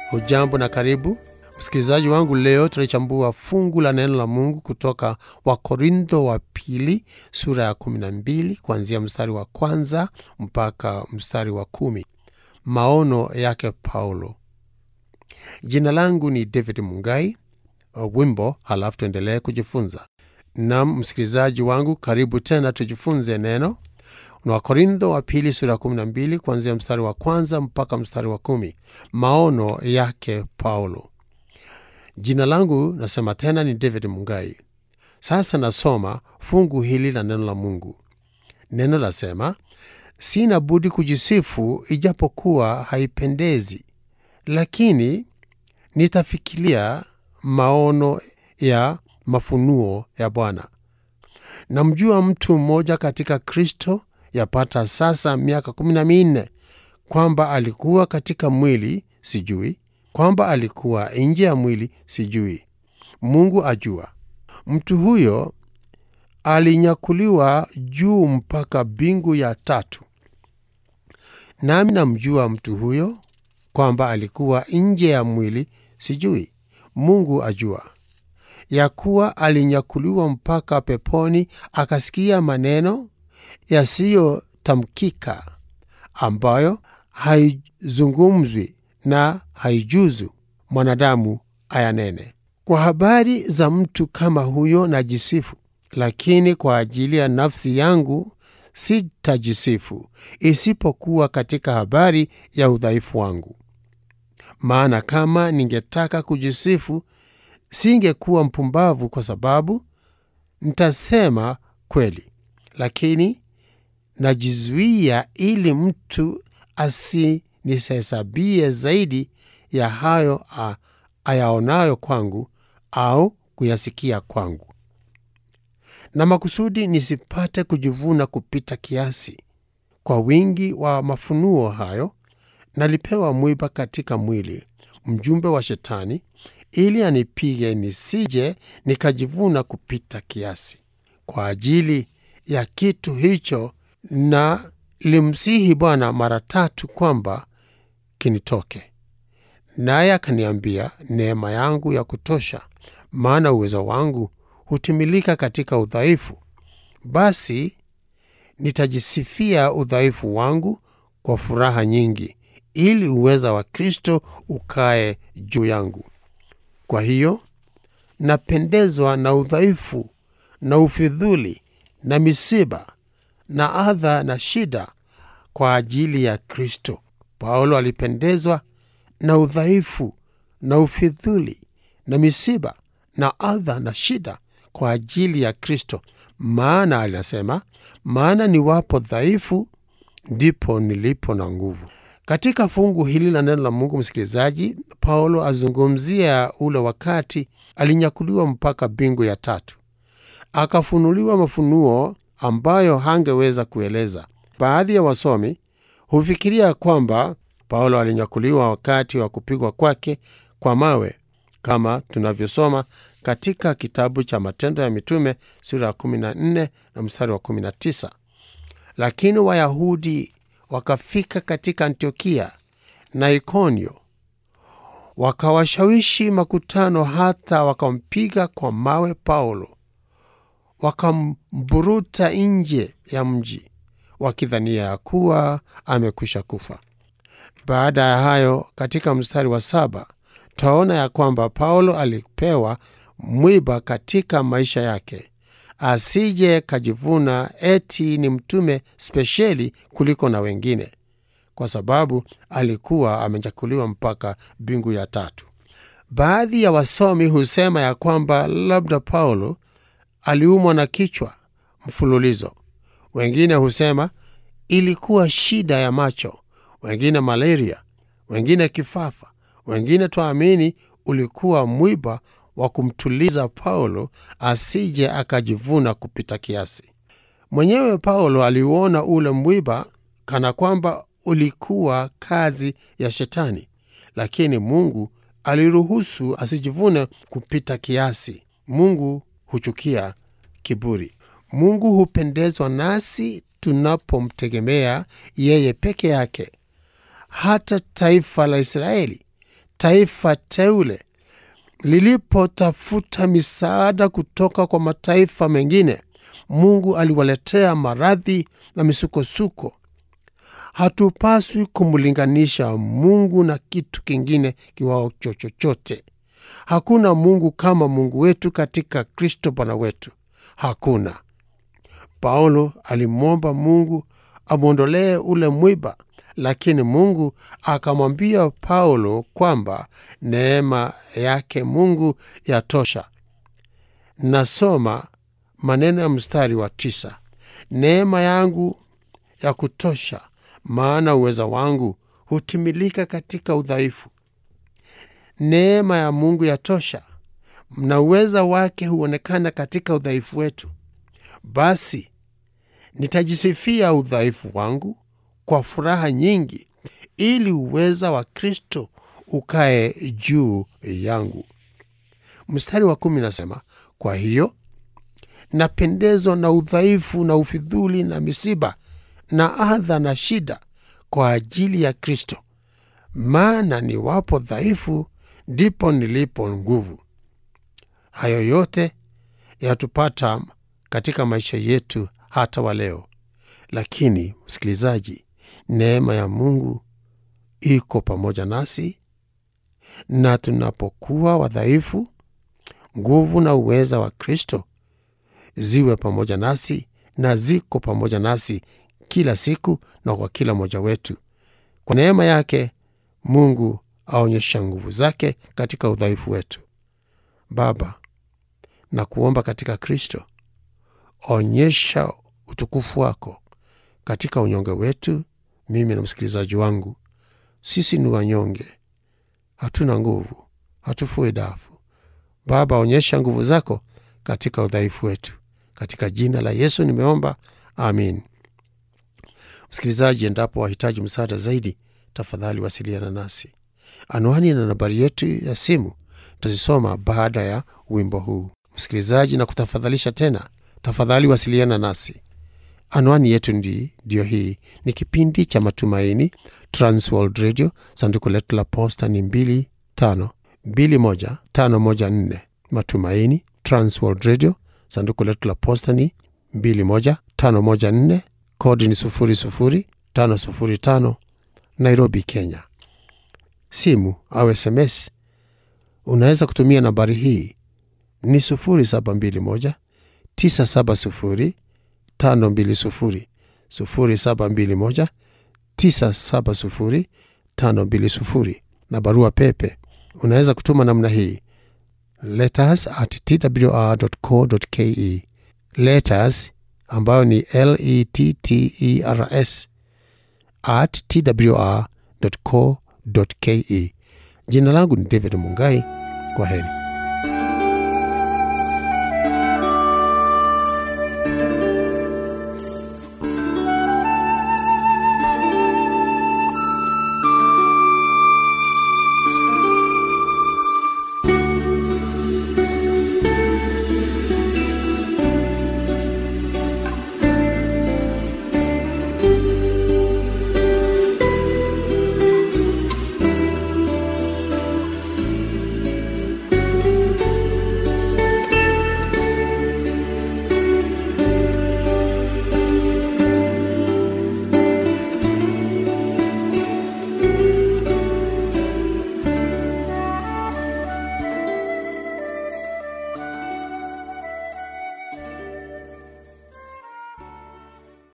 Hujambo na karibu msikilizaji wangu. Leo tunachambua fungu la neno la Mungu kutoka Wakorintho wa pili sura ya 12 kuanzia mstari wa kwanza mpaka mstari wa kumi. Maono yake Paulo. Jina langu ni David Mungai. Wimbo halafu tuendelee kujifunza. Nam msikilizaji wangu, karibu tena tujifunze neno na Wakorintho wa pili sura ya 12 kuanzia mstari wa kwanza mpaka mstari wa kumi. Maono yake Paulo. Jina langu nasema tena ni David Mungai. Sasa nasoma fungu hili la neno la Mungu. Neno lasema, sina budi kujisifu, ijapokuwa haipendezi, lakini nitafikiria maono ya mafunuo ya Bwana. Namjua mtu mmoja katika Kristo yapata sasa miaka kumi na minne, kwamba alikuwa katika mwili sijui, kwamba alikuwa nje ya mwili sijui, Mungu ajua. Mtu huyo alinyakuliwa juu mpaka mbingu ya tatu. Nami namjua mtu huyo, kwamba alikuwa nje ya mwili sijui, Mungu ajua ya kuwa alinyakuliwa mpaka peponi, akasikia maneno yasiyotamkika, ambayo haizungumzwi na haijuzu mwanadamu ayanene. Kwa habari za mtu kama huyo najisifu, lakini kwa ajili ya nafsi yangu sitajisifu, isipokuwa katika habari ya udhaifu wangu. Maana kama ningetaka kujisifu singekuwa mpumbavu, kwa sababu ntasema kweli, lakini najizuia, ili mtu asinisihesabie zaidi ya hayo ayaonayo kwangu au kuyasikia kwangu, na makusudi nisipate kujivuna kupita kiasi. Kwa wingi wa mafunuo hayo nalipewa mwiba katika mwili, mjumbe wa Shetani ili anipige nisije nikajivuna kupita kiasi. Kwa ajili ya kitu hicho na limsihi Bwana mara tatu kwamba kinitoke, naye akaniambia, neema yangu ya kutosha, maana uwezo wangu hutimilika katika udhaifu. Basi nitajisifia udhaifu wangu kwa furaha nyingi, ili uweza wa Kristo ukae juu yangu. Kwa hiyo napendezwa na udhaifu na ufidhuli na misiba na adha na shida kwa ajili ya Kristo. Paulo alipendezwa na udhaifu na ufidhuli na misiba na adha na shida kwa ajili ya Kristo, maana alinasema, maana niwapo dhaifu ndipo nilipo na nguvu. Katika fungu hili la neno la Mungu, msikilizaji, Paulo azungumzia ule wakati alinyakuliwa mpaka mbingu ya tatu, akafunuliwa mafunuo ambayo hangeweza kueleza. Baadhi ya wasomi hufikiria kwamba Paulo alinyakuliwa wakati wa kupigwa kwake kwa mawe, kama tunavyosoma katika kitabu cha Matendo ya Mitume sura ya 14 na mstari wa 19. Lakini Wayahudi wakafika katika Antiokia na Ikonio, wakawashawishi makutano, hata wakampiga kwa mawe Paulo, wakamburuta nje ya mji, wakidhania ya kuwa amekwisha kufa. Baada ya hayo, katika mstari wa saba twaona ya kwamba Paulo alipewa mwiba katika maisha yake asije kajivuna eti ni mtume spesheli kuliko na wengine, kwa sababu alikuwa amenyakuliwa mpaka mbingu ya tatu. Baadhi ya wasomi husema ya kwamba labda Paulo aliumwa na kichwa mfululizo. Wengine husema ilikuwa shida ya macho, wengine malaria, wengine kifafa, wengine twaamini ulikuwa mwiba wa kumtuliza Paulo asije akajivuna kupita kiasi. Mwenyewe Paulo aliuona ule mwiba kana kwamba ulikuwa kazi ya Shetani, lakini Mungu aliruhusu asijivune kupita kiasi. Mungu huchukia kiburi. Mungu hupendezwa nasi tunapomtegemea yeye peke yake. Hata taifa la Israeli taifa teule lilipotafuta misaada kutoka kwa mataifa mengine, Mungu aliwaletea maradhi na misukosuko. Hatupaswi kumlinganisha Mungu na kitu kingine kiwao chochote. Hakuna Mungu kama Mungu wetu katika Kristo Bwana wetu, hakuna. Paulo alimwomba Mungu amwondolee ule mwiba, lakini Mungu akamwambia Paulo kwamba neema yake Mungu yatosha. Nasoma maneno ya mstari wa tisa: neema yangu ya kutosha, maana uweza wangu hutimilika katika udhaifu. Neema ya Mungu yatosha, na uweza wake huonekana katika udhaifu wetu. Basi nitajisifia udhaifu wangu kwa furaha nyingi, ili uweza wa Kristo ukae juu yangu. Mstari wa kumi nasema, kwa hiyo napendezwa na udhaifu na ufidhuli na misiba na adha na shida kwa ajili ya Kristo, maana niwapo dhaifu ndipo nilipo nguvu. Hayo yote yatupata katika maisha yetu hata wa leo, lakini msikilizaji, neema ya Mungu iko pamoja nasi, na tunapokuwa wadhaifu, nguvu na uweza wa Kristo ziwe pamoja nasi na ziko pamoja nasi kila siku na kwa kila mmoja wetu. Kwa neema yake Mungu aonyesha nguvu zake katika udhaifu wetu. Baba, na kuomba katika Kristo, onyesha utukufu wako katika unyonge wetu, mimi na msikilizaji wangu. Sisi ni wanyonge, hatuna nguvu, hatufui dafu. Baba, onyesha nguvu zako katika udhaifu wetu. Katika jina la Yesu nimeomba, amin. Msikilizaji, endapo wahitaji msaada zaidi, tafadhali wasiliana nasi. Anwani na nambari yetu ya simu tazisoma baada ya wimbo huu. Msikilizaji, na kutafadhalisha tena, tafadhali wasiliana nasi. Anwani yetu ndi ndiyo hii. Ni kipindi cha Matumaini, Transworld Radio. Sanduku letu la posta ni 2521514 Matumaini, Transworld Radio. Sanduku letu la posta ni 21514 kodi ni 00505 Nairobi, Kenya. Simu au SMS unaweza kutumia nambari hii ni 0721 970 520 0721 970 520, na barua pepe unaweza kutuma namna hii letters at twr.co.ke, letters ambayo ni letters at twr.co.ke. Jina langu ni David Mungai. Kwa heri.